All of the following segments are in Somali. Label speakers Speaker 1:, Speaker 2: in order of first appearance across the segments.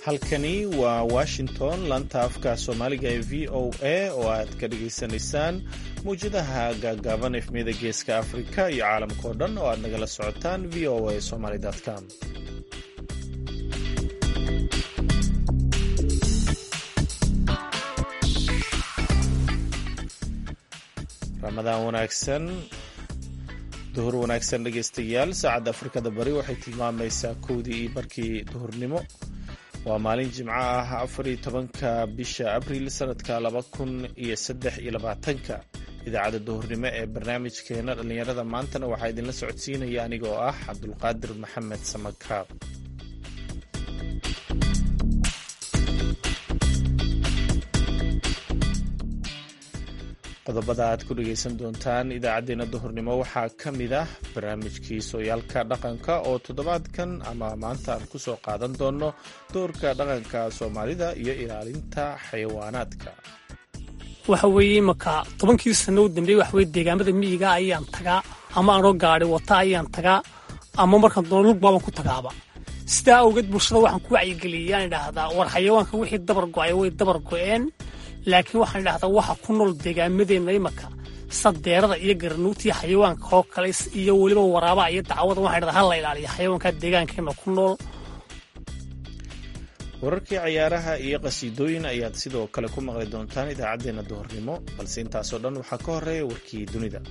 Speaker 1: halkani waa washington laanta afka soomaaliga ee v o a oo aad ka dhagaysanaysaan mawjadaha gaagaaban efmiyada geeska afrika iyo caalamka oo dhan oo aad nagala socotaan v o a somaly com ramadaan wanaagsan duhur wanaagsan dhegaystayaal saacadda afrikada bari waxay tilmaamaysaa kowdii iyo barkii duhurnimo waa maalin jimco ah afariyo tobanka bisha abriil sanadka laba kun iyo saddex iyo labaatanka idaacadda duhurnimo ee barnaamijkeena dhallinyarada maantana waxaa idinla socodsiinaya anigoo ah cabdulqaadir maxamed samakaab qodobada aad ku dhegaysan doontaan idaacaddeenna duhurnimo waxaa ka mid ah barnaamijkii sooyaalka dhaqanka oo toddobaadkan ama maanta aan kusoo qaadan doono doorka dhaqanka soomaalida iyo ilaalinta xayawaanaadka
Speaker 2: waxa weeye imanka tobankii sano u dambeeye waxaweye deegaamada miyiga ayaan tagaa ama anoo gaadhi wata ayaan tagaa ama markaan doono lugbaaban ku tagaaba sidaa awgeed bulshada waxaan ku wacyigeliyaan idhaahdaa war xayawaanka wixii dabar go-ay way dabar go-een laakiin waxaan idhahdaa waxa ku nool deegaamadeenna imanka sadeerada iyo garanuugtiiyo xayawaanka oo kale iyo weliba waraabaha iyo dacwada waxaan idhahdaa ha la ilaaliyo xayawaanka deegaankeenna ku nool
Speaker 1: wararkii cayaaraha iyo qasiidooyin ayaad sidoo kale ku maqli doontaan idaacaddeenna duhurnimo balse intaasoo dhan waxaa ka horeeya warkii dunida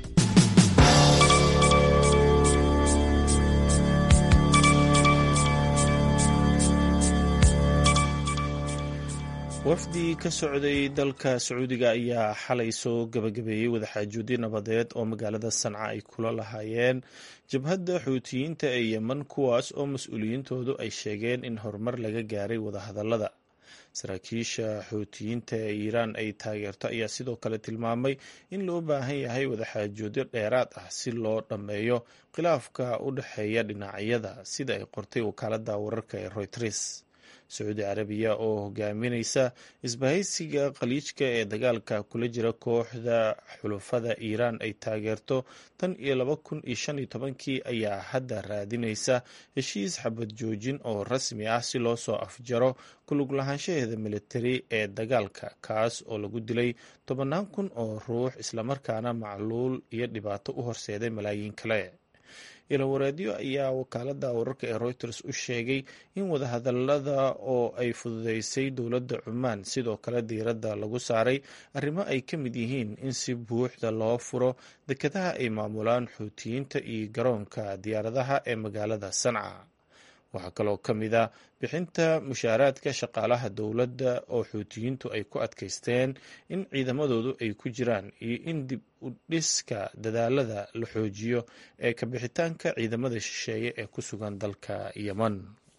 Speaker 1: wafdi ka socday dalka sacuudiga ayaa xalay soo gabagabeeyey wadaxaajoodyo nabadeed oo magaalada sanca ay kula lahaayeen jabhadda xuutiyiinta ee yemen kuwaas oo mas-uuliyiintoodu ay sheegeen in horumar laga gaaray wadahadallada saraakiisha xuutiyiinta ee iiraan ay taageerto ayaa sidoo kale tilmaamay in loo baahan yahay wadaxaajoodyo dheeraad ah si loo dhammeeyo khilaafka u dhexeeya dhinacyada sida ay qortay wakaaladda wararka ee royters sacuudi carabiya oo hogaaminaysa isbahaysiga khaliijka ee dagaalka kula jira kooxda xulufada iiraan ay taageerto tan iyo laba kun iyo shan iyo tobankii ayaa hadda raadinaysa heshiis xabad joojin oo rasmi ah si loo soo afjaro kulug lahaanshaheeda militari ee dagaalka kaas oo lagu dilay tobannaan kun oo ruux islamarkaana macluul iyo dhibaato u horseeday malaayiin kale ilawareedyo ayaa wakaalada wararka ee reuters u sheegay in wadahadalada oo ay fududeysay dowladda cumaan sidoo kale diiradda lagu saaray arrimo ay ka mid yihiin in si buuxda loo furo dekadaha ay maamulaan xuutiyiinta iyo garoonka diyaaradaha ee magaalada sanca waxaa kaloo ka mid a bixinta mushaaraadka shaqaalaha dowladda oo xuutiyiintu ay ku adkaysteen in ciidamadoodu ay ku jiraan iyo in dib u dhiska dadaalada la xoojiyo ee ka bixitaanka ciidamada shisheeye ee ku sugan dalka yemen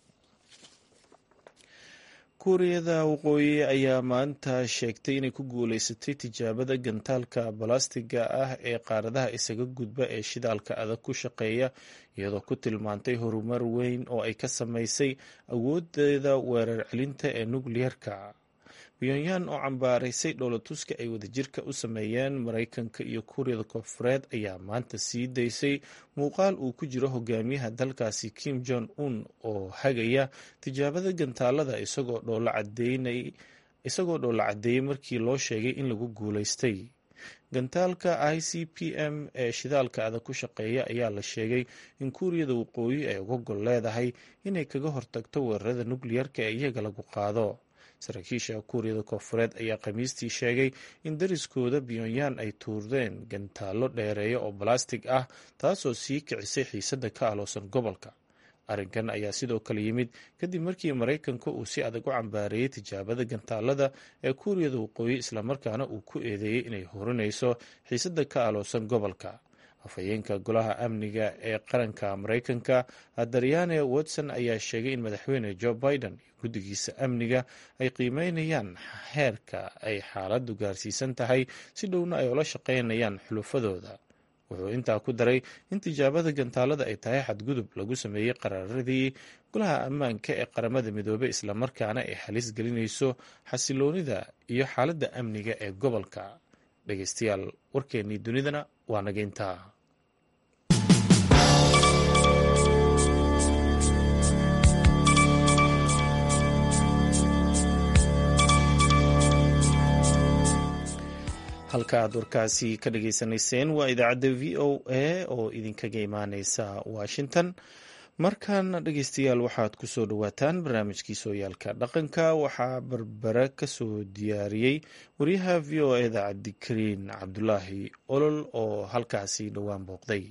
Speaker 1: kuuriyada waqooyi ayaa maanta sheegtay inay ku guuleysatay tijaabada gantaalka balastiga ah ee qaaradaha isaga gudba ee shidaalka adag ku shaqeeya iyadoo ku tilmaantay horumar weyn oo ay ka samaysay awoodeeda weerar celinta ee nukliyerka pyongyang oo cambaaraysay dhoolatuska ay wadajirka u sameeyeen maraykanka iyo kuuriyada koonfureed ayaa maanta sii daysay muuqaal uu ku jiro hogaamiyaha dalkaasi kim jong un oo hagaya tijaabada gantaalada isagoo dhoola caddeeyey markii loo sheegay in lagu guulaystay gantaalka i c p m ee shidaalka adag ku shaqeeya ayaa la sheegay in kuuriyada waqooyi ay uga gol leedahay inay kaga hortagto weerarada nukliyarka ee iyaga lagu qaado saraakiisha kuuriyada koonfureed ayaa khamiistii sheegay in dariskooda pyongyang ay tuurdeen gantaallo dheereeya oo balastig ah taasoo sii kicisay xiisadda ka aloosan gobolka arrinkan ayaa sidoo kale yimid kadib markii maraykanka uu si adag u cambaareeyey tijaabada gantaalada ee kuuriyada waqooyi islamarkaana uu ku eedeeyey inay horinayso xiisadda ka aloosan gobolka afhayeenka golaha amniga ee qaranka maraykanka daryane watson ayaa sheegay in madaxweyne joe biden iyo guddigiisa amniga ay qiimeynayaan heerka ay xaaladdu gaarsiisan tahay si dhowna ay ula shaqeynayaan xulufadooda wuxuu intaa ku daray in tijaabada gantaalada ay tahay xadgudub lagu sameeyey qaraaradii golaha ammaanka ee qaramada midoobey islamarkaana ay halis gelinayso xasiloonida iyo xaaladda amniga ee gobolka dhegeystayaal warkeennii dunidana waa nageyntaa halka aad warkaasi ka dhageysanayseen waa idaacadda v o a oo idinkaga imaaneysa washington markan dhegeystayaal waxaad ku soo dhowaataan barnaamijkii sooyaalka dhaqanka waxaa berbere kasoo diyaariyey wariyaha v o eda cabdikariin cabdulaahi olol oo halkaasi dhowaan booqday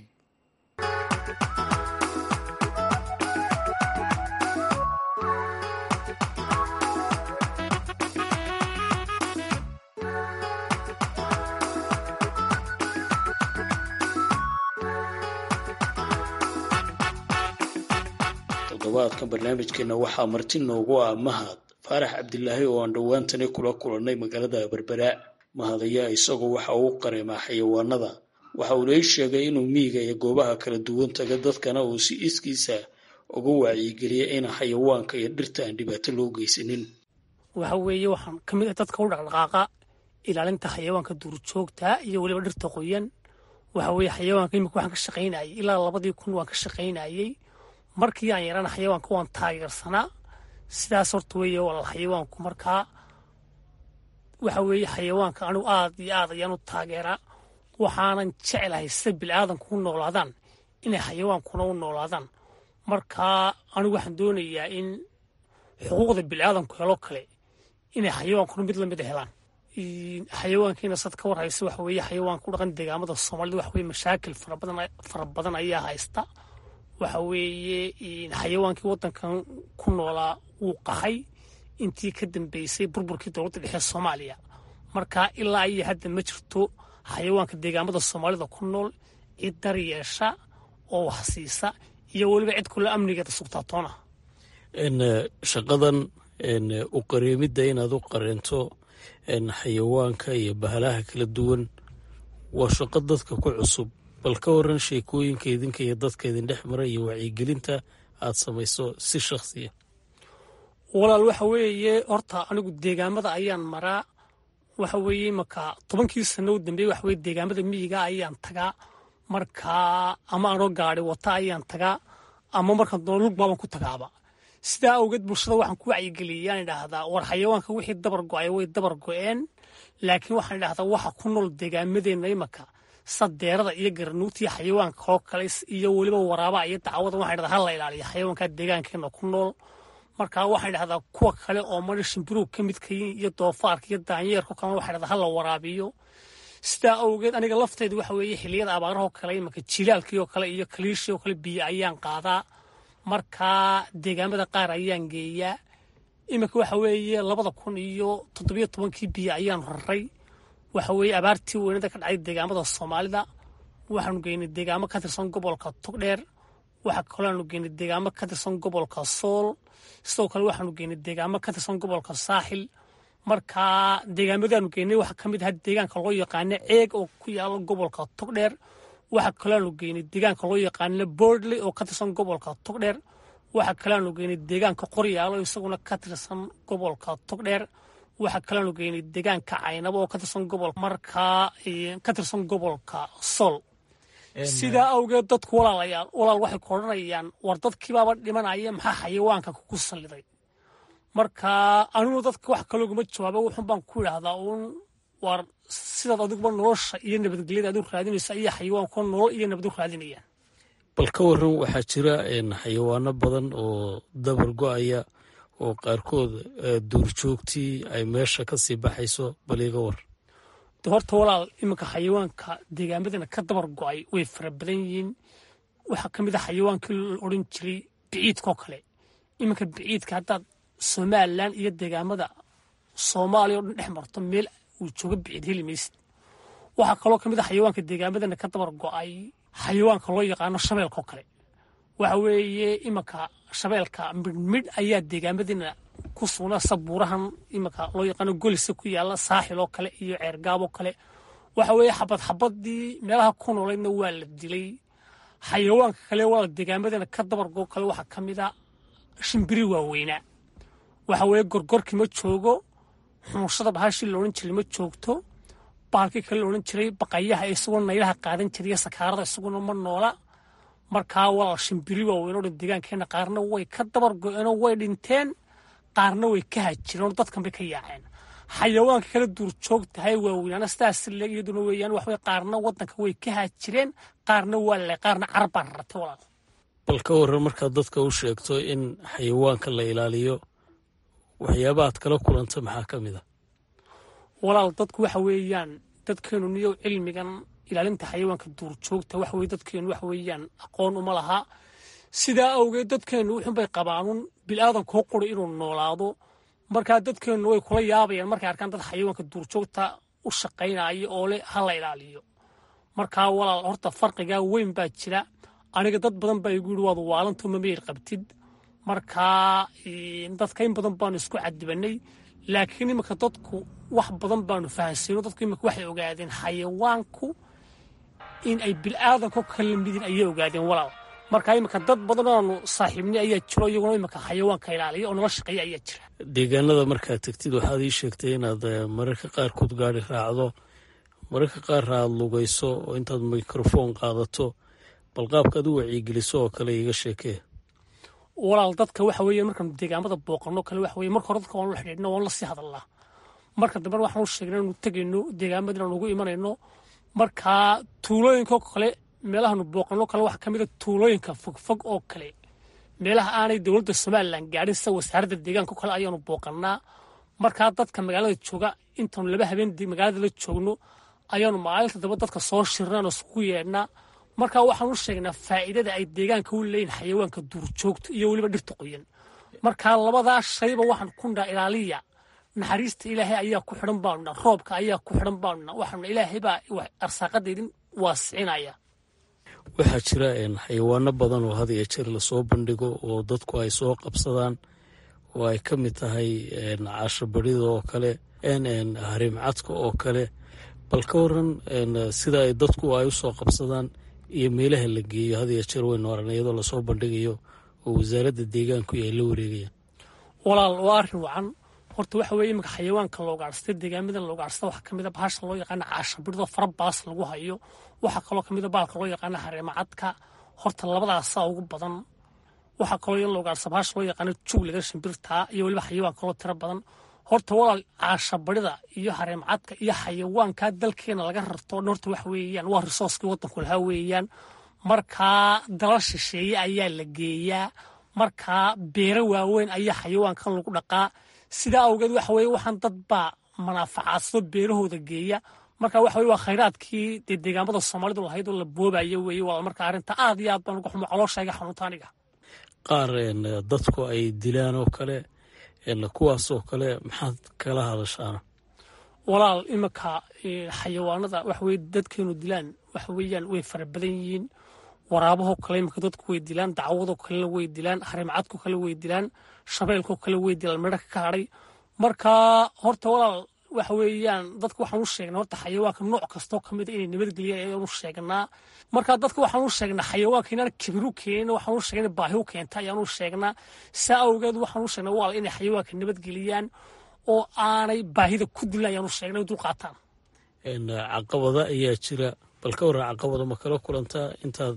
Speaker 3: toddobaadka barnaamijkeena waxaa marti noogu ah mahad faarax cabdilaahi oo aan dhowaantani kula kulannay magaalada berbera mahad ayaa isagu waxa uu qareemaa xayawaanada waxa uu lay sheegay inuu miyiga iyo goobaha kala duwan taga dadkana uu si iskiisa uga wacyigeliyay in xayawaanka iyo dhirta aan dhibaato loo geysanin
Speaker 2: waxa weeye waxaan ka mid ah dadka u dhaqdhaqaaqa ilaalinta xayawaanka duurjoogta iyo weliba dhirta qoyan waxa weeye xayawaanka imika waxaan ka shaqaynayay ilaa labadii kun waan ka shaqaynayay markii aan yarana xayawaanka waan taageersanaa sidaas horta weeye walaal xayawaanku markaa waxa weeye xayawaanka anigu aad iyo aad ayaan u taageeraa waxaanan jeclahay sida bilaadanku u noolaadaan inay xayawaankuna u noolaadaan markaa anigu waxaan doonayaa in xuquuqda bilaadanku helo kale inay xayawaankuna mid lamida helaan xayawaankiina sad ka war haysa waxa weeye xayawaanka u dhaqan deegaamada soomaalida waxa weye mashaakil farabadan fara badan ayaa haysta waxa weeye xayawaankii waddankan ku noolaa wuu qaxay intii ka dambeysay burburkii dowladda dhexe soomaaliya marka ilaa iyo hadda ma jirto xayawaanka deegaamada soomaalida ku nool cid dar yeesha oo wax siisa iyo weliba cid kule amnigeeda sugtaatoona
Speaker 3: shaqadan u qareemidda inaad u qareento xayawaanka iyo bahalaha kala duwan waa shaqo dadka ku cusub bal ka waran sheekooyinka idinka iyo dadka idin dhex mara iyo wacyigelinta aad samayso si shakhsiya
Speaker 2: walaal waxa weeye horta anigu deegaamada ayaan maraa waxa weeye marka tobankii sano u dambeeye waxa weye deegaamada miyiga ayaan tagaa markaa ama anoo gaadi wata ayaan tagaa ama markaan doono lugbaaban ku tagaaba sidaa awgeed bulshada waxaan ku wacyigeliyaan idhaahdaa war xayawaanka wixii dabar go-ay way dabar go-een laakiin waxaan idhahdaa waxa ku nool deegaamadeenna imaka sadeerada iyo garanuugta iyo xayawaanka kaloo kale iyo weliba waraabaa iyo dacwada waxaan idhahdaa hala ilaaliya xayawaankaa deegaankeena ku nool markaa waxaan idhahdaa kuwa kale oo mari shimbiruug ka midka iyo doofaarka iyo daanyeerka kalena waxaan idhahdaa hala waraabiyo sidaa awgeed aniga lafteedu waxa weeye xiliyada abaarahoo kale imanka jilaalkii oo kale iyo kaliishii oo kale biyo ayaan qaadaa markaa deegaamada qaar ayaan geeyaa iminka waxa weeye labada kun iyo toddobiyo tobankii biyo ayaan raray waxa weeye abaartii weynada ka dhacay deegaamada soomaalida waxaanu geynay deegaamo ka tirsan gobolka togdheer waxa kaloaanu geynay deegaamo ka tirsan gobolka sool sidoo kale waxaanu geynay deegaamo ka tirsan gobolka saaxil markaa deegaamadaanu geynay waxaa ka mid aha deegaanka loo yaqaano ceeg oo ku yaala gobolka togdheer waxaa kaloaanu geynay deegaanka loo yaqaano bordley oo ka tirsan gobolka togdheer waxaa kaloaanu geynay deegaanka qoryaalo isaguna ka tirsan gobolka togdheer waxaa kaloaanu geynay deegaanka caynabo oo ka tirsan gobolka markaa ka tirsan gobolka sool sidaa awgeed dadku walaalayaal walaal waxay ku odhanayaan war dadkiibaaba dhimanaya maxaa xayawaanka kugu salliday marka aniguna dadka wax kalooguma jawaaba wuxun baan ku idhaahdaa uun war sidaad adiguba nolosha iyo nabadgelyada aad u raadinaysa ayaa xayawaanku nolol iyo nabad u raadinayaan
Speaker 3: bal ka waran waxaa jira xayawaano badan oo dabar go-aya oo qaarkood duurjoogtii ay meesha ka sii baxayso bal iga war
Speaker 2: de horta walaal iminka xayawaanka deegaamadana ka dabar go-ay way fara badan yihiin waxaa ka mid a xayawaankii la odhan jiray biciidkaoo kale iminka biciidka haddaad somalilan iyo deegaamada soomaaliya o dhan dhex marto meel uu jooga biciid heli maysid waxaa kaloo ka mid a xayawaanka deegaamadana ka dabar go-ay xayawaanka loo yaqaano shabeelkaoo kale waxa weeye iminka shabeelka midhmidh ayaa deegaamadina ku sugnaa sabuurahan iminka loo yaqaano golisa ku yaala saaxil oo kale iyo ceergaab oo kale waxa weeye xabad xabadii meelaha ku nooleydna waa la dilay xayawaanka kale waa deegaamadina ka dabargoo kale waxaa ka mid a shimbiri waaweynaa waxa weeye gorgorkii ma joogo xumushada bahashii laodhan jiray ma joogto baalkii kale laodhan jiray baqayaha isagoo naylaha qaadan jiray sakaarada isaguna ma noola markaa walaal shimbiri waaweyn oo dhan deegaankeena qaarna way ka dabar go-eenoo way dhinteen qaarna way ka hajireen oo dadkan bay ka yaaceen xayawaanka kala duurjoogtahay waaweynaana sidaas le iyaduna weeyaan waxwey qaarna waddanka way ka haajireen qaarna waa le qaarna carab baa raratay walaal
Speaker 3: bal ka warran markaad dadka u sheegto in xayawaanka la ilaaliyo waxyaaba aad kala kulanta maxaa ka mid a
Speaker 2: walaal dadku waxa weeyaan dadkeenu niyow cilmigan ilaalinta xayawaanka duurjoogta waxa weye dadkeenu waxa weeyaan aqoon uma laha sidaa awgeed dadkeennu wuxunbay qabaanun bilaadanko quri inuu noolaado markaa dadkeennu way kula yaabayaan markay arkaan dad xayawaanka duurjoogta u shaqaynaya oo leh ha la ilaaliyo markaa walaal horta farqigaa weyn baa jira aniga dad badan baa igu yidhi waad waalanto mamayr qabtid markaa dadka in badan baanu isku cadibannay laakiin iminka dadku wax badan baanu fahansiino dadku iminka waxay ogaadeen xayawaanku in ay bilaadanko kala midin ayay ogaadeen walaal marka iminka dad badan oanu saaxiibnay ayaa jiro iyaguna iminka xayawaanka ilaaliya oo nala shaqeeya ayaa jira
Speaker 3: deegaanada markaad tegtid waxaad ii sheegtay inaad mararka qaarkood gaari raacdo mararka qaarna aad lugayso oo intaad mikrofoon qaadato bal qaabkaad u wacyigeliso oo kale iiga sheekee
Speaker 2: walaal dadka waxa weeye markaanu deegaamada booqanno kale waxa weye marka hore dadka waanu la xidhiidhna waanu la sii hadalnaa marka dambena waxaanu sheegnay inaanu tegayno deegaamada inaanu ugu imanayno markaa tuulooyinkao kale meelahaanu booqanno kale waxaa ka mid a tuulooyinka fogfog oo kale meelaha aanay dowladda somalilan gaadhin sida wasaaradda deegaanka o kale ayaanu booqannaa markaa dadka magaalada jooga intaanu laba habeen magaalada la joogno ayaanu maalinta daba dadka soo shirnaano iskugu yeedhnaa markaa waxaanu sheegnaa faa'iidada ay deegaanka u leeyihin xayawaanka duurjoogta iyo weliba dhirta qoyan markaa labadaa shayba waxaan ku dhaa ilaaliya naxariista ilaahay ayaa ku xidhan baanuna roobka ayaa ku xidhan baanuna waxaanuna ilaahay baa arsaaqadeydin waasicinaya
Speaker 3: waxaa jira xayawaano badan oo had iyo jeer lasoo bandhigo oo dadku ay soo qabsadaan oo ay ka mid tahay caashabarida oo kale harimcadka oo kale bal ka waran sida ay dadku ay u soo qabsadaan iyo meelaha la geeyo had iyo jeer waynu aragna iyadoo lasoo bandhigayo oo wasaaradda deegaanku ay la wareegayaan
Speaker 2: walaal waa arrin wacan horta waxa weeye iminka xayawaanka la ugaadhsatay deegaamadan la ugaadhsata waxaa ka mid a bahasha loo yaqaana caashabirdoo fara baas lagu hayo waxaa kaloo ka mid a baalka loo yaqaana hareemacadka horta labadaasaa ugu badan waxaa kaloo in la ugaadhsa bahasha loo yaqaana jugliga shimbirtaa iyo weliba xayawaan kaloo tiro badan horta walaal caashabarida iyo hareemcadka iyo xayawaankaa dalkeena laga rarto dhan horta waxa weeyaan waa risooskii waddanku lahaa weeyaan markaa dala shisheeye ayaa la geeyaa markaa beero waaweyn ayaa xayawaankan lagu dhaqaa sidaa awgeed waxa weye waxaan dad baa manaafacaadso beerahooda geeya marka waxa weye waa khayraadkii dee deegaamada soomaalidu lahayd oo la boobayo weeye waa marka arrinta aad iyo aad baan uga xumo calooshayga xanuunta aniga
Speaker 3: qaar dadku ay dilaan oo kale kuwaasoo kale maxaad kala hadashaana
Speaker 2: walaal iminka xayawaanada waxa weye dadkeenu dilaan waxa weeyaan way fara badan yihiin waraabahoo kale iminka dadku way dilaan dacwadoo kalena way dilaan harimcadko kale way dilaan shabeelkoo kale way dilaan midha ka hadhay marka horta walaal waxa weeyaan dadka waxaan u sheegnaa horta xayawaanka nooc kastoo ka mid a inay nabadgeliyaan ayaan u sheegnaa marka dadka waxaan u sheegnaa xayawaanka inaan kibiru keenin waxaan u sheegnaa baahi u keenta ayaan u sheegnaa saa awgeed waxaan u sheegnaa walaal inay xayawaanka nabadgeliyaan oo aanay baahida ku dilan ayaan u sheegnay dul qaataan
Speaker 3: caqabada ayaa jira bal ka warran caqabada ma kala kulantaa intaad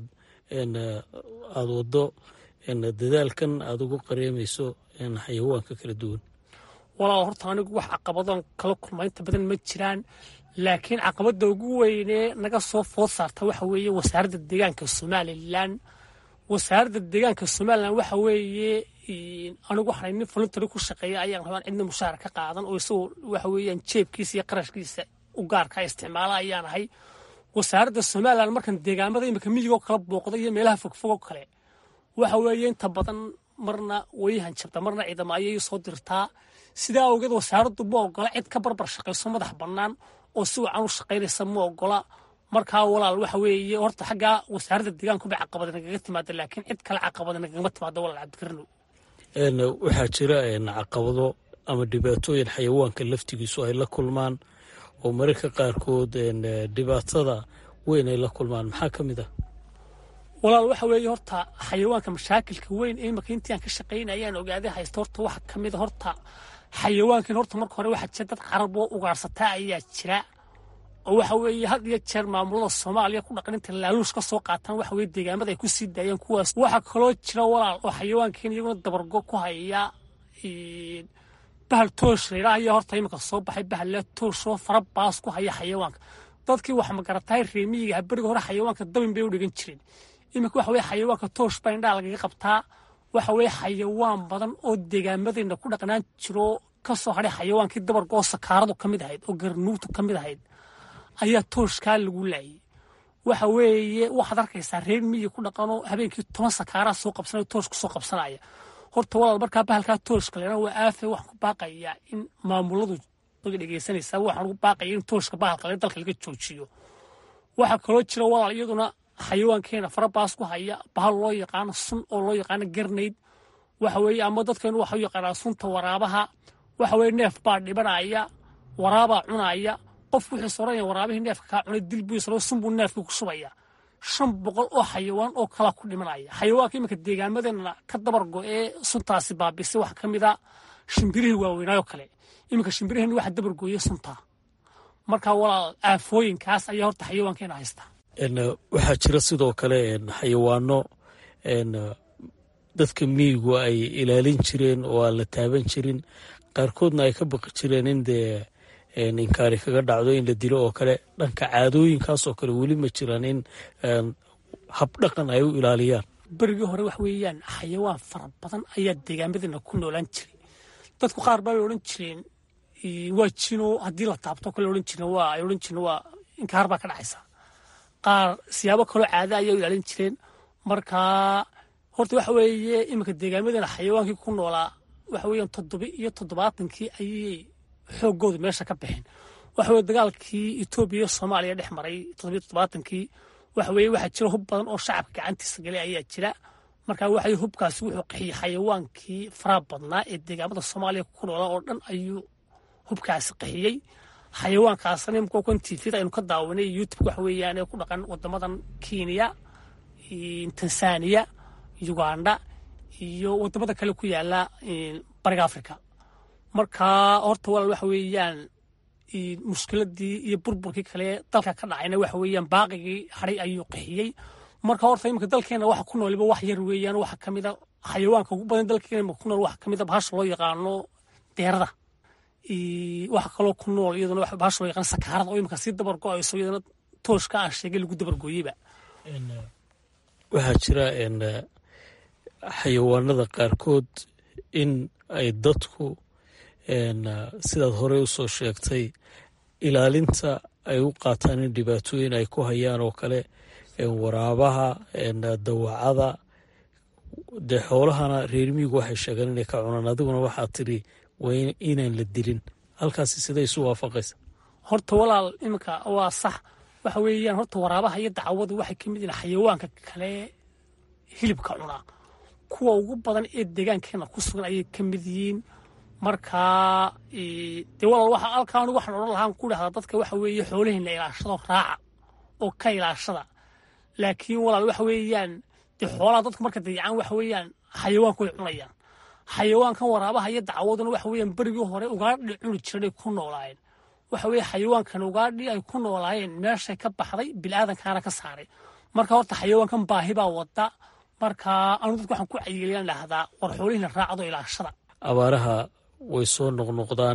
Speaker 3: aada waddo dadaalkan aada ugu qareemayso xayawaanka kala duwan
Speaker 2: walaal horta anigu wax caqabadoon kala kulma inta badan ma jiraan laakiin caqabadda ugu weynee naga soo food saarta waxa weeye wasaaradda deegaanka somalilan wasaaradda deegaanka somalilan waxa weeye anigu waxaan nin voluntary ku shaqeeya ayaan rabaan cidna mushaahar ka qaadan oo isagoo waxa weeyaan jeebkiisa iyo qarashkiisa u gaarka isticmaala ayaan ahay wasaaradda somalilan markan deegaamada imika miyigoo kala booqda iyo meelaha fogfogoo kale waxa weeye inta badan marna way hanjabta marna ciidamo ayay soo dirtaa sidaa awgeed wasaaraddu ma ogola cid ka barbar shaqayso madax bannaan oo si wacan u shaqaynaysa ma ogola markaa walaal waxa weeye horta xaggaa wasaaradda deegaanku bay caqabada nagaga timaada laakiin cid kale caqabada nagagama timaada walaal cabdikarinow
Speaker 3: waxaa jira caqabado ama dhibaatooyin xayawaanka laftigiisu ay la kulmaan oo mararka qaarkood dhibaatada weyn ay la kulmaan maxaa ka mid ah
Speaker 2: walaal waxa weeye horta xayawaanka mashaakilka weyn ee imaka intii aan ka shaqaynay ayaan ogaaday haysta horta waxa ka mid a horta xayawaankan horta marka hore waxaa jira dad carab oo ugaarsataa ayaa jira oo waxa weeye had iyo jeer maamulada soomaaliya ku dhaqan inta laaluush ka soo qaataan waxa weye deegaamada ay ku sii daayeen kuwaas waxaa kaloo jira walaal oo xayawaankan iyaguna dabargo ku haya bahal toosh laydhaa ayaa horta iminka soo baxay bahal le tooshoo fara baas ku haya xayawaanka dadkii wax magarataay reemiyiga beriga hore xayawaanka dabin bay u dhigan jireen iminka waxa weye xayawaanka toosh baa indhaha lagaga qabtaa waxa weye xayawaan badan oo deegaamadeenna ku dhaqnaan jiro ka soo hadhay xayawaankii dabarka oo sakaaradu ka mid ahayd oo garnuugtu ka mid ahayd ayaa tooshkaa lagu laayay waxa weeye waxaad arkaysaa reer miyi ku dhaqanoo habeenkii toban sakaaraa soo qabsanaya toosh ku soo qabsanaya horta walaal markaa bahalkaa tooshka leena waa aafe waxaan ku baaqayaa in maamuladu daga dhegeysanaysaa waxaan ugu baaqaya in tooshka bahalka le dalka laga joojiyo waxaa kaloo jira walaal iyaduna xayawaankeena farabaas ku haya bahal loo yaqaano sun oo loo yaqaano garnayd waxa weeye ama dadkeenu waxa u yaqaanaa sunta waraabaha waxa weye neef baa dhibanaya waraabaa cunaya qofku wuxuu soranaya waraabihii neefka kaa cunay dil buu isla sun buu neefkii ku shubaya shan boqol oo xayawaan oo kalaa ku dhimanaya xayawaanka iminka deegaamadeena ka dabar go-ee suntaasi baabisay waxaa ka mid a shimbirihii waaweynaayo kale iminka shimbiriheenni waxa dabar gooyey suntaa marka walaal aafooyinkaas ayaa horta xayawaankeena haystaa
Speaker 3: waxaa jira sidoo kale xayawaano dadka miyigu ay ilaalin jireen oo aan la taaban jirin qaarkoodna ay ka baqi jireen in dee inkaari kaga dhacdo in la dilo oo kale dhanka caadooyinkaasoo kale weli ma jiraan in habdhaqan ay u ilaaliyaan
Speaker 2: berigii hore wax weeyaan xayawaan fara badan ayaa deegaamadeena ku noolaan jiray dadku qaar baa bay odhan jireen waa jino haddii la taabto kale odhan jireen waa ay odhan jireen waa inkaar baa ka dhacaysa qaar siyaabo kaloo caada ayaa u ilaalin jireen markaa horta waxa weeye iminka deegaamadeena xayawaankii ku noolaa waxa weeyaan toddoba iyo toddobaatankii ayay xooggoodu meesha ka baxeen waxa weye dagaalkii etoobiya iyo soomaaliya dhex maray toddobiyo toddobaatankii waxa weeye waxaa jira hub badan oo shacabka gacantiisa galay ayaa jira marka waxa hubkaasi wuxuu qaxiyey xayawaankii faraha badnaa ee deegaamada soomaaliya ku noolaa oo dhan ayuu hubkaasi qaxiyey xayawaankaasna imika kan tvda aynu ka daawanay youtube waxa weeyaan ee ku dhaqan wadamadan kenya tanzania uganda iyo wadamada kale ku yaala bariga africa marka horta walaal waxa weeyaan mushkiladii iyo burburkii kale dalka ka dhacayna waxa weeyaan baaqigii hadhay ayuu qaxiyey marka horta iminka dalkeena waxa ku nooliba wax yar weeyaan waxa ka mida xayawaanka ugu badan dalkeena imika ku nool waxa ka mida bahasha loo yaqaano deerada waxa kaloo ku nool iyaduna bahasha loo yaqaano sakaarada oo imika sii dabar go-ayso iyadana tooshka aan sheegay lagu dabar gooyeyba
Speaker 3: waxaa jira xayawaanada qaarkood in ay dadku sidaad horey usoo sheegtay ilaalinta ay u qaataan in dhibaatooyin ay ku hayaan oo kale waraabaha dawacada dee xoolahana reermiyigu waxay sheegaan inay ka cunaan adiguna waxaa tiri waa inaan la dilin halkaasi siday isu waafaqaysa
Speaker 2: horta walaal iminka waa sax waxa weeyaan horta waraabaha iyo dacwadu waxay ka mid yihiin xayawaanka kale hilibka cunaa kuwa ugu badan ee deegaankeena ku sugan ayay ka mid yihiin markaa dee walaal waxa halkaa anigu waxaan odhan lahaan ku dhahdaa dadka waxa weeye xoolaheena ilaashado raaca oo ka ilaashada laakiin walaal waxa weeyaan dee xoolaha dadku marka dayacaan waxa weeyaan xayawaanku way cunayaan xayawaankan waraabaha iyo dacwaduna waxa weeyaan berigii hore ugaadhi cuni jiran ay ku noolaayeen waxa weeye xayawaankan ugaadhi ay ku noolaayeen meeshay ka baxday bilaadankaana ka saaray marka horta xayawaankan baahi baa wada marka anu dadku waxaan ku cayiilayaan dhahdaa war xoolihiina raacdo ilaashada
Speaker 3: abaaraha way soo noqnoqdaan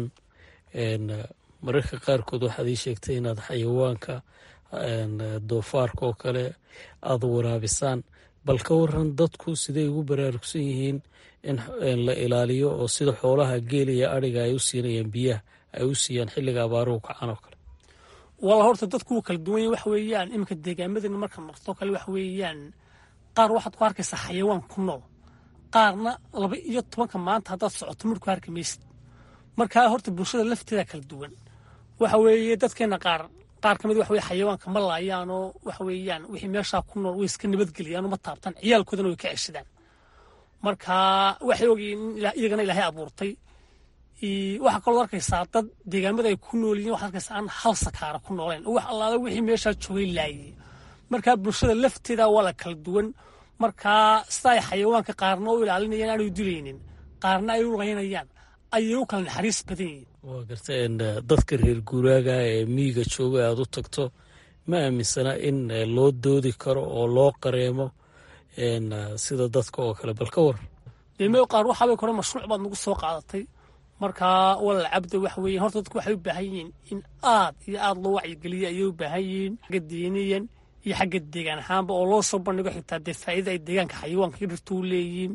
Speaker 3: mararka qaarkood waxaad ii sheegtay inaad xayawaanka doofaarka oo kale aada waraabisaan bal ka waran dadku siday ugu baraarugsan yihiin in la ilaaliyo oo sida xoolaha geela iyo adhiga ay u siinayaan biyaha ay u siiyaan xilliga abaaruhu kacaan oo kale
Speaker 2: walla horta dadku wuu kala duwan yahy waxa weeyaan iminka deegaamadeena marka martoo kale waxa weeyaan qaar waxaad ku arkaysaa xayawaan ku nool qaarna laba iyo tobanka maanta haddaad socoto midhku arki maysid markaa horta bulshada lafteeda kala duwan waxa weeye dadkeena qaar qaar ka mid waxa weye xayawaanka ma laayaanoo waxa weeyaan wixii meeshaa ku nool way iska nabadgeliyaanoo ma taabtaan ciyaalkoodana way ka ceshadaan marka waxay ogyiin iyagana ilaahay abuurtay waxaa kaloo arkaysaa dad deegaamada ay ku nool yihin waxaad arkaysaa aan hal sakaara ku nooleen oo wax allaala wixii meeshaa joogay laayay markaa bulshada lafteeda waa la kala duwan markaa sida ay xayawaanka qaarna u ilaalinayaan aanay dilaynin qaarna ay u laynayaan ayay u kala naxariis badan yihiin
Speaker 3: waa garta dadka reer guuraaga ee miyiga jooga aad u tagto ma aaminsana in loo doodi karo oo loo qareemo sida dadka oo kale bal ka war
Speaker 2: dee me qaar waxaabay kore mashruuc baad nagu soo qaadatay markaa walal cabda waxa weeye horta dadku waxay u baahan yihiin in aad iyo aad loo wacyigeliya ayay u baahan yihiin xagga diiniyan iyo xagga deegaan ahaanba oo loo soo bandhigo xitaa dee faa'iida ay deegaanka xayawaanka iyo dhirtu u leeyihiin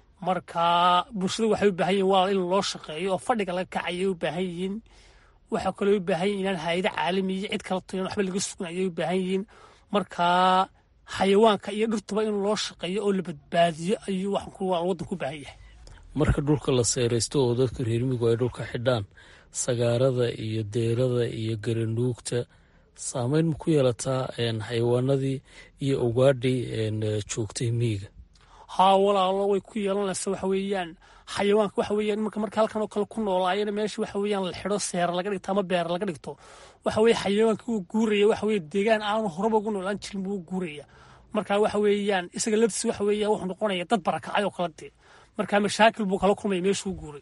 Speaker 2: markaa bulshada waxay u baahan yihin walal in loo shaqeeyo oo fadhiga laga kacayay u baahan yihiin waxaa kaloo u baahan yihin inaan hayado caalamiya cid kala toyan waxba laga sugan ayay u baahan yihiin markaa xayawaanka iyo dhirtuba in loo shaqeeyo oo la badbaadiyo ayuu waxaan waddanku u baahan yahay
Speaker 4: marka dhulka la seeraysto oo dadka reermigu ay dhulka xidhaan sagaarada iyo deerada iyo garanuugta saameyn ma ku yeelataa xayawaanadii iyo ugaadhii joogtay miyiga
Speaker 2: haa walaalo way ku yeelanaysa waxa weeyaan xayawaanka waxa weeyaan imanka marka halkan oo kale ku noolaayana meesha waxa weeyaan la xidho seera laga dhigto ama beer laga dhigto waxa weeye xayawaanka uu guuraya waxa weeye deegaan aanu horeba ugu noolaan jirin buu u guuraya marka waxa weeyaan isaga laftiisa waxa weeyaan wuxuu noqonaya dad barakacay oo kala dee marka mashaakil buu kala kulmaya meeshuu guuray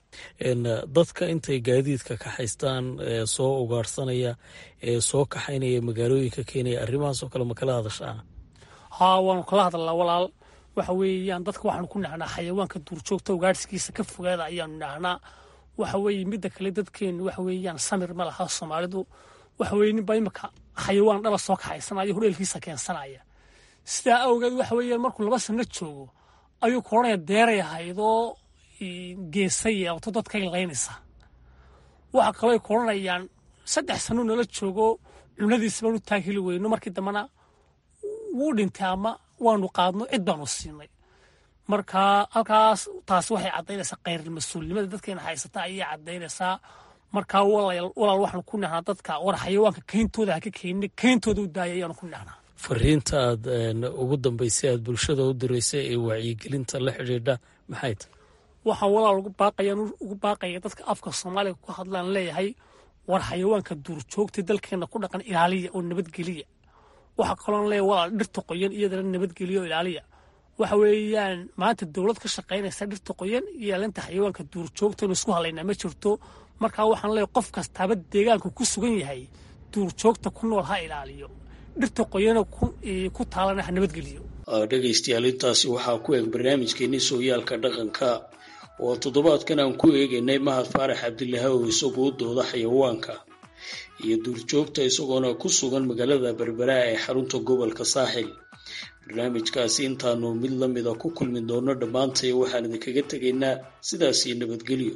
Speaker 4: dadka intay gaadiidka kaxaystaan soo ugaarhsanaya ee soo kaxaynaya magaalooyinka keenaya arrimahaasoo kale ma kala hadashaan
Speaker 2: haa waanu kala hadalnaa walaal waxa weeyaan dadka waxaanu ku nahnaa xayawaanka duurjoogta ugaadhsigiisa ka fogaada ayaanu nahnaa waxa weeye midda kale dadkeenu waxa weeyaan samir ma laha soomaalidu waxa weye ninbaa imika xayawaan dhala soo kaxaysanaya hudheelkiisa keensanaya sidaa awgeed waxa weeyaan markuu laba sano joogo ayuu koranaya deeray ahaydoo geesa yeelto dadkay laynaysa waxa kaloo ay koranayaan saddex sano nala joogo cunadiisa baanu taahili weyno markii dambena wuu dhintay ama waanu qaadno cid baanu siinay marka halkaas taasi waxay caddaynaysaa khayrulmas-uulnimada dadkeena haysata ayay caddaynaysaa markaa walaal waxaanu ku nahnaa dadka war xayawaanka kayntooda ha ka keenin kayntooda u daaya ayaanu ku nahnaa
Speaker 4: fariinta aad ugu dambaysay aad bulshada u diraysay ee wacyigelinta la xidhiidha maxay tahy
Speaker 2: waxaan walaal ugu baaqayaan ugu baaqaya dadka afka soomaaliga ku hadlaan leeyahay war xayawaanka duurjoogta dalkeena ku dhaqan ilaaliya oo nabadgeliya waxaa kaloon leeyahay walaal dhirta qoyan iyadana nabadgeliya oo ilaaliya waxa weeyaan maanta dowlad ka shaqaynaysa dhirta qoyan iyo ilaalinta xayawaanka duurjoogta inu isku hadlaynaa ma jirto markaa waxaan leeyahay qof kastaaba deegaanku ku sugan yahay duurjoogta ku nool ha ilaaliyo dhirta qoyana ku taalana ha nabadgeliyo
Speaker 3: dhegaystayaal intaasi waxaa ku eg barnaamijkeenii sooyaalka dhaqanka oo toddobaadkan aan ku eegaynay mahad faarax cabdilaha oo isagu u dooda xayawaanka iyo duurjoogta isagoona ku sugan magaalada berbera ee xarunta gobolka saaxil barnaamijkaasi intaanu mid la mida ku kulmi doono dhammaantay waxaan idinkaga tegaynaa sidaasii nabadgelyo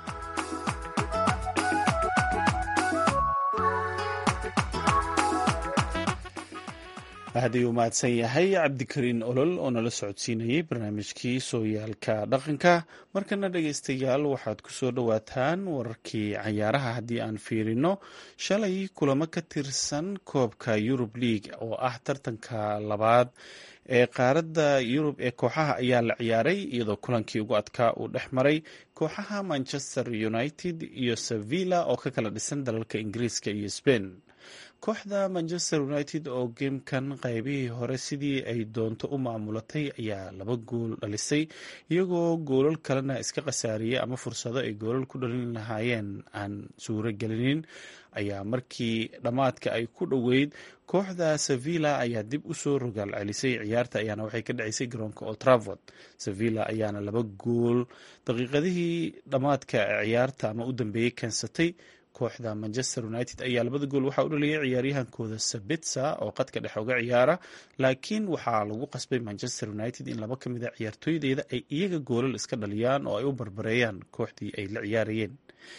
Speaker 1: aad ayuu mahadsan yahay cabdikariin olol oo nala socodsiinayay barnaamijkii sooyaalka dhaqanka markana dhegaystayaal waxaad ku soo dhowaataan wararkii cayaaraha haddii aan fiirino shalay kulamo ka tirsan koobka yurub league oo ah tartanka labaad ee qaaradda yurub ee kooxaha ayaa la ciyaaray iyadoo kulankii ugu adkaa uu dhex maray kooxaha manchester united iyo sevilla oo ka kala dhisan dalalka ingiriiska iyo sbain kooxda manchester united oo geemkan qaybihii hore sidii ay doonto u maamulatay ayaa laba gool dhalisay iyagoo goolal kalena iska khasaariyey ama fursado ay goolal ku dhalin lahaayeen aan suuro gelinin ayaa markii dhammaadka ay ku dhoweyd kooxda sevilla ayaa dib usoo rogaal celisay ciyaarta ayaana waxay ka dhacaysay garoonka oltravord sevilla ayaana laba gool daqiiqadihii dhammaadka ciyaarta ama u dambeeyey keensatay kooxda manchester united ayaa labada gool waxaa u dhaliyay ciyaaryahankooda sabitsa oo qadka dhex oga ciyaara laakiin waxaa lagu qasbay manchester united in laba ka mid a ciyaartooydeeda ay iyaga goolal iska dhaliyaan oo ay u barbareeyaan kooxdii ay la ciyaarayeen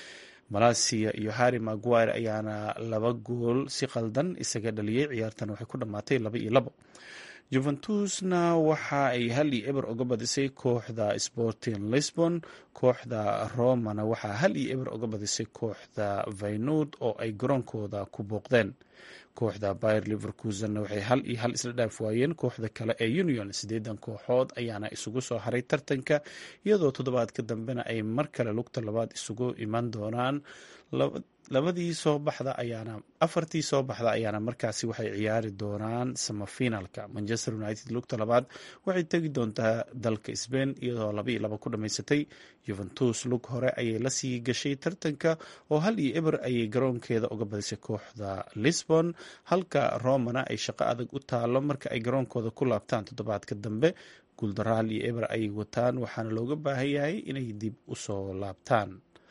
Speaker 1: malasia iyo harry maguire ayaana laba gool si qaldan isaga dhaliyey ciyaartan waxay ku dhammaatay laba iyo labo juventusna waxa ay hal iyo eber oga badisay kooxda sporting lisbon kooxda romana waxaa hal iyo eber oga badisay kooxda vaynud oo ay garoonkooda ku booqdeen kooxda bayer liverkusenna waxay hal iyo hal isla dhaaf waayeen kooxda kale ee union siddeedan kooxood ayaana isugu soo haray tartanka iyadoo toddobaadka dambena ay mar kale lugta labaad isugu iman doonaan labadii soo baxda ayaana afartii soo baxda ayaana markaasi waxay ciyaari doonaan samafinalka manchester united lugta labaad waxay tegi doontaa dalka sbain iyadoo laba iyo laba ku dhamaysatay juventus lug hore ayay lasii gashay tartanka oo hal iyo eber ayay garoonkeeda uga badisay kooxda lisbon halka romana ay shaqo adag u taalo marka ay garoonkooda ku laabtaan toddobaadka dambe guuldaro hal iyo eber ayay wataan waxaana looga baahan yahay inay dib usoo laabtaan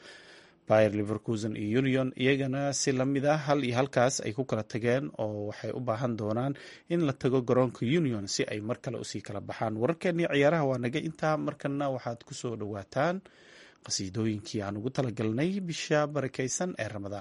Speaker 1: bayer liverkusen iyo union iyagana si lamid ah hal iyo halkaas ay ku kala tageen oo waxay u baahan doonaan in la tago garoonka union si ay mar kale usii kala baxaan wararkeennii ciyaaraha waa naga intaa markana waxaad ku soo dhowaataan qasiidooyinkii aan ugu talagalnay bisha barakaysan ee ramadaan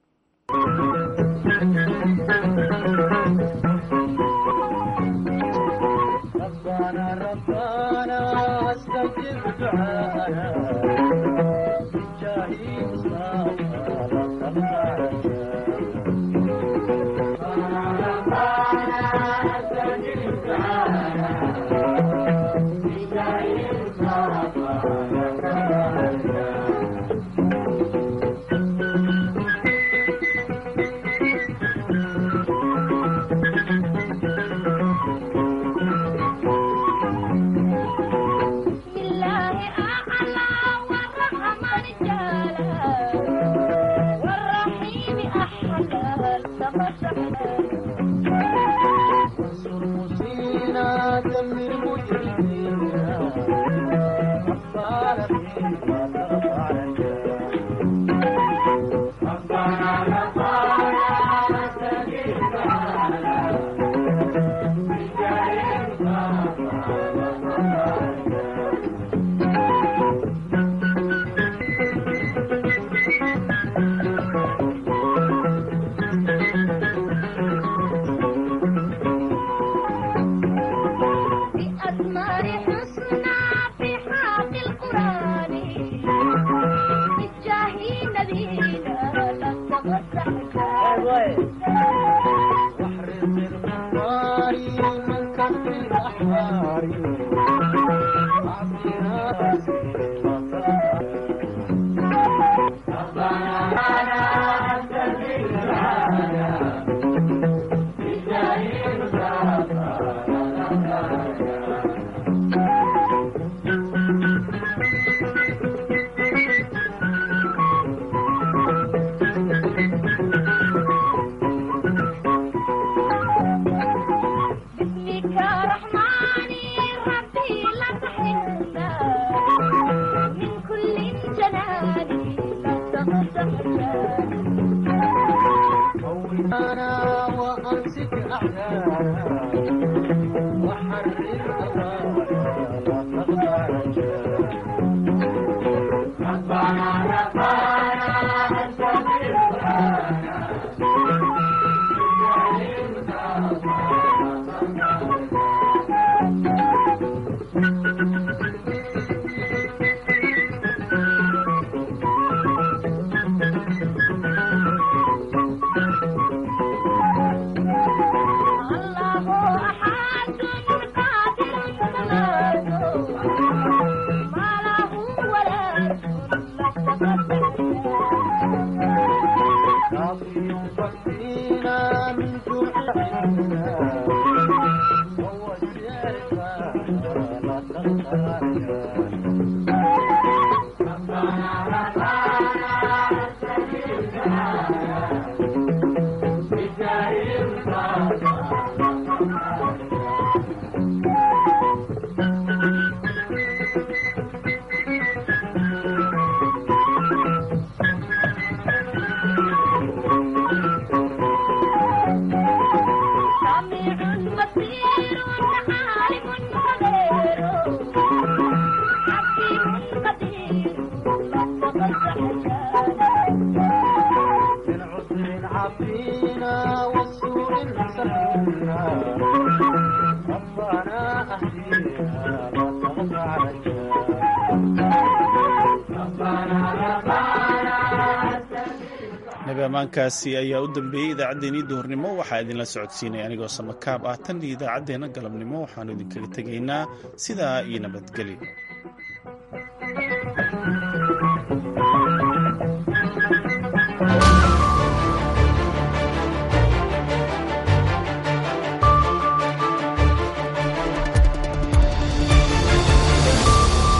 Speaker 1: nabi ammaankaasi ayaa u dambeeyey idaacaddeenii duhurnimo waxaa idinla socodsiinaya anigoo samakaab ah tan iyo idaacaddeenna galabnimo waxaannu idinkaga tegaynaa sidaa iyo nabadgelyo